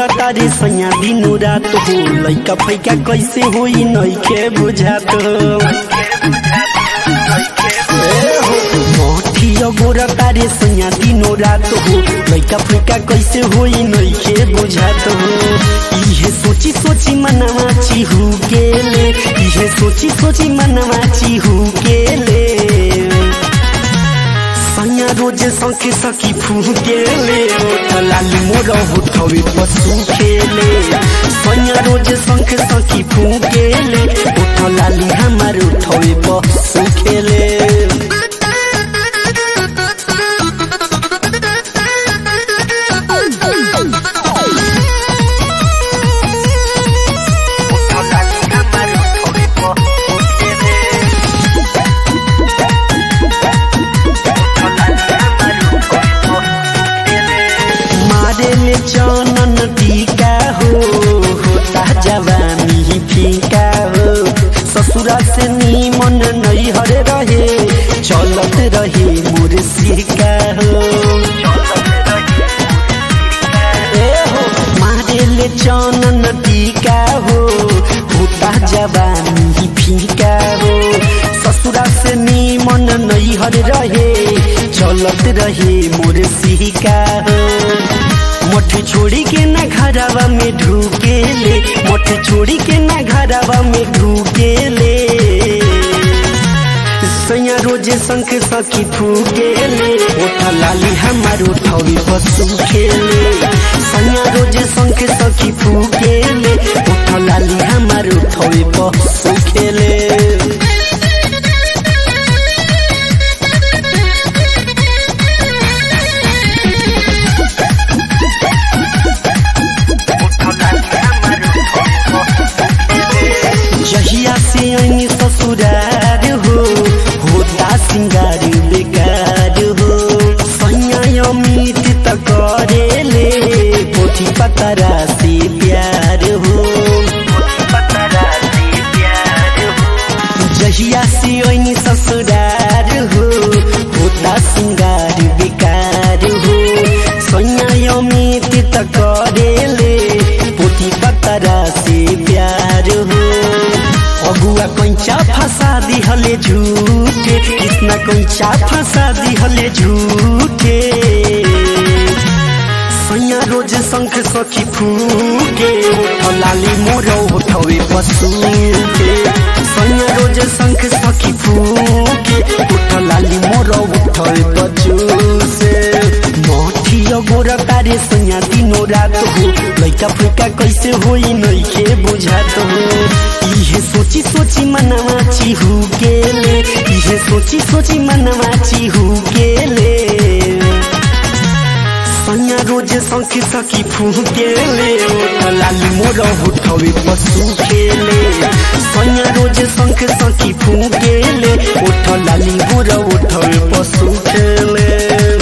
गोरा तारे सैया दिनो रात हो लैका फैका कैसे होई नइखे बुझात मोठिया गोरा तारे सैया दिनो रात हो लैका फैका कैसे होई नइखे बुझात हो इहे सोची सोची मनवा चिहु गेले इहे सोची सोची मनवा चिहु गेले सैया रोज सखी सखी फुकेले लाली मोर होठवे पशु खेले सैया रोज शंख सखी फुकेले ओठ लाली हमार उठवे पशु खेले मारे ले चनन टीका हो होता जवानी फीका हो ससुरा से नीमन नहीं हरे रहे चलत रहे मोर सिका हो ए हो मारे ले चनन टीका हो होता जवानी फीका हो ससुरा से नीमन नहीं हर रहे चलत रहे मोर सिका हो मोठ छोड़ी के ना घरवा में ढूकेले मोठ छोड़ी के ना घरवा में ढूकेले सैया रोजे शंख सखी फूकेले ओठा लाली हमार उठौरी पशु खेले सैया रोजे शंख सखी फूकेले ओठा लाली हमार उठौरी पशु खेले जहिया से आई ससुरार हो होता सिंगार बेकार हो सैया अमित त करेले पोथी पतरा से प्यार हो जहिया से आई ससुरार हो होता सिंगार बेकार हो सैया अमित त करेले पोथी पतरा से प्यार हो अगुआ कंचा फंसा दिहले झूठे कितना कंचा फंसा दिहले झूठे सैया रोज शंख सखी फूके ओठ लाली मोर उठवे पशु के सैया रोज शंख सखी फूके ओठ लाली मोर उठवे पशु से मोठिया गोरा तारे सैया दिनो रात हो लैका फैका कैसे होई नइखे बुझात हो इहे सोची सोची मनवा चिहु गेले इहे सोची सोची मनवा चिहु गेले सैया रोज सखी सखी फुकेले ओठ लाली मोर उठवे पशु खेले सैया रोज शंख सखी फुकेले ओठ लाली मोर उठवे पशु खेले